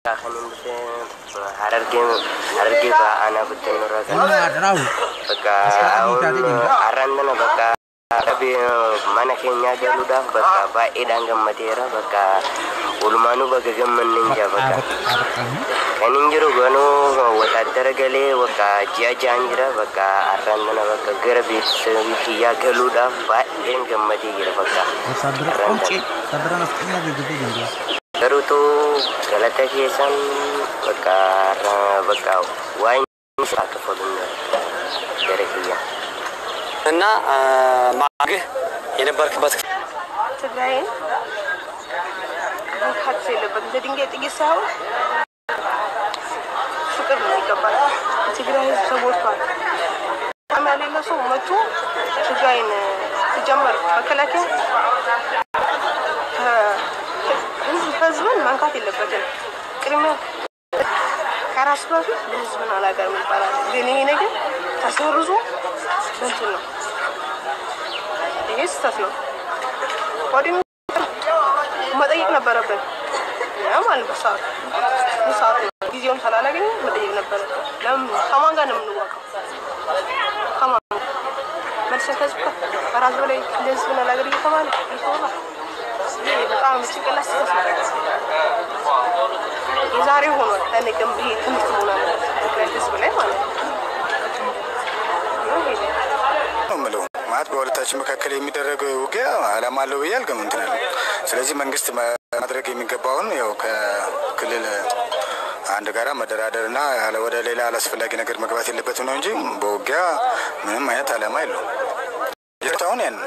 kan inni dhufe harargee harargee ba'aanaa bittinurra kan Ilma Adirawu. bakka Askaatii Guutaatii Dinqaa. har'aan tana bakka dhabii mana keenyaa galuudhaaf bakka baay'eedhaan gammadeera bakka walumaanuu bakka gammanne hin jaa bakka kan hin jiru ganuu wataadara galee bakka ji'a ja'an jira bakka har'aan tana bakka gara beeksisaa kiyyaa galuudhaaf baay'een gammadee jira bakka Wataadara har'aan Qonce. tana. Wataadara Nafxanyaa Geejjibee Dinqaa. Garuutu galata keessan bakka har'a bakka waan isaa kafaluun gara kiyyaa. እና ማግህ የነበርክበት ትግራይን መንካት የለበትም። ለድንጋይ ጥይት ሳይሆን ፍቅር ነው የሚገባል። ትግራይ ህዝብ ተጎድቷል። ጣም ያሌለ ሰው መቶ ትግራይን ሲጀመር መከላከያ ህዝብ ህዝብን መንካት የለበትም። ቅድሚያ ከራሱ በፊት ህዝብን አላገርም ይባላል። ግን ይሄ ነገር ተሰርዞ እንትን ነው። ይሄ ስህተት ነው። ወዲህ መጠየቅ ነበረብን ያ ማለት በሰዓቱ ሰዓት ነው። ጊዜውን ስላላገኘ መጠየቅ ነበረብን። ለምን ከማን ጋር ነው የምንዋቀው? ከማን መልሰን ከህዝብ ጋር ከራስ በላይ እንደዚህ ሆነ ነገር እየተባለ እየተባለ ይሄ በጣም ጭንቅላት ስህተት ነው። የዛሬ ሆኗል። ለነገም ይሄ ትምህርት መሆን አለበት ትግራይ ህዝብ ላይ ማለት ነው። ይሄ ነው። ነው የምለው ማለት በሁለታችን መካከል የሚደረገው ውጊያ አላማ አለው ብዬ አልገምትናል። ስለዚህ መንግስት ማድረግ የሚገባውን ያው ከክልል አንድ ጋራ መደራደር እና ያለ- ወደ ሌላ አላስፈላጊ ነገር መግባት የለበትም ነው እንጂ በውጊያ ምንም አይነት አላማ የለውም። አሁን ያን ነው።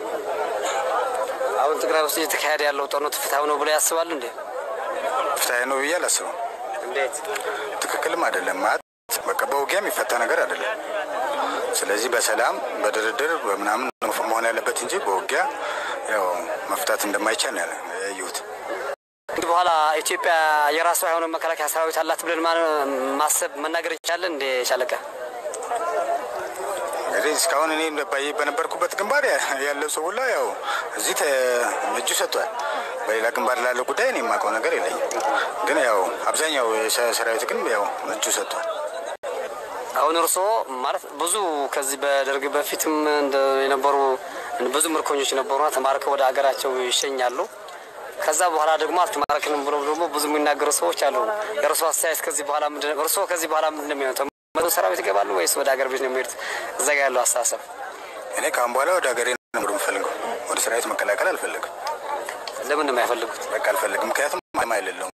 አሁን ትግራይ ውስጥ እየተካሄደ ያለው ጦርነት ፍትሐዊ ነው ብሎ ያስባል እንዴ? ፍትሐዊ ነው ብዬ አላስብም። እንዴት? ትክክልም አይደለም ማለት በቃ በውጊያ የሚፈታ ነገር አይደለም። ስለዚህ በሰላም በድርድር በምናምን ነው መሆን ያለበት እንጂ በውጊያ ያው መፍታት እንደማይቻል ነው ያለ- ያየሁት። እንግዲህ በኋላ ኢትዮጵያ የራሷ የሆነ መከላከያ ሰራዊት አላት ብለን ማ- ማሰብ መናገር ይቻላል እንዴ? ሻለቃ እንግዲህ እስካሁን እኔ ባየ- በነበርኩበት ግንባር ያ- ያለው ሰው ሁላ ያው እዚህ ተ- እጁ ሰጥቷል። በሌላ ግንባር ላለው ጉዳይ እኔ የማውቀው ነገር የለኝም። ግን ያው አብዛኛው የሰ- ሰራዊት ግን ያው እጁ ሰጥቷል። አሁን እርስዎ ማለት ብዙ ከዚህ በደርግ በፊትም እንደ የነበሩ ብዙ ምርኮኞች ነበሩና ተማርከው ወደ ሀገራቸው ይሸኛሉ። ከዛ በኋላ ደግሞ አልተማረክንም ብሎ ደግሞ ብዙ የሚናገሩ ሰዎች አሉ። የእርስዎ አስተያየት ከዚህ በኋላ ምንድን ነው? እርስዎ ከዚህ በኋላ ምንድን ነው የሚሆነው? ተመልሰው ሰራዊት ይገባሉ ወይስ ወደ ሀገር ቤት ነው የሚሄዱት? እዛ ጋ ያለው አስተሳሰብ እኔ ከአሁን በኋላ ወደ ሀገሬ ነው የምፈልገው። ወደ ሰራዊት መቀላቀል አልፈልግም። ለምን ነው የማይፈልጉት? በቃ አልፈልግም። ምክንያቱም አላማ የሌለውም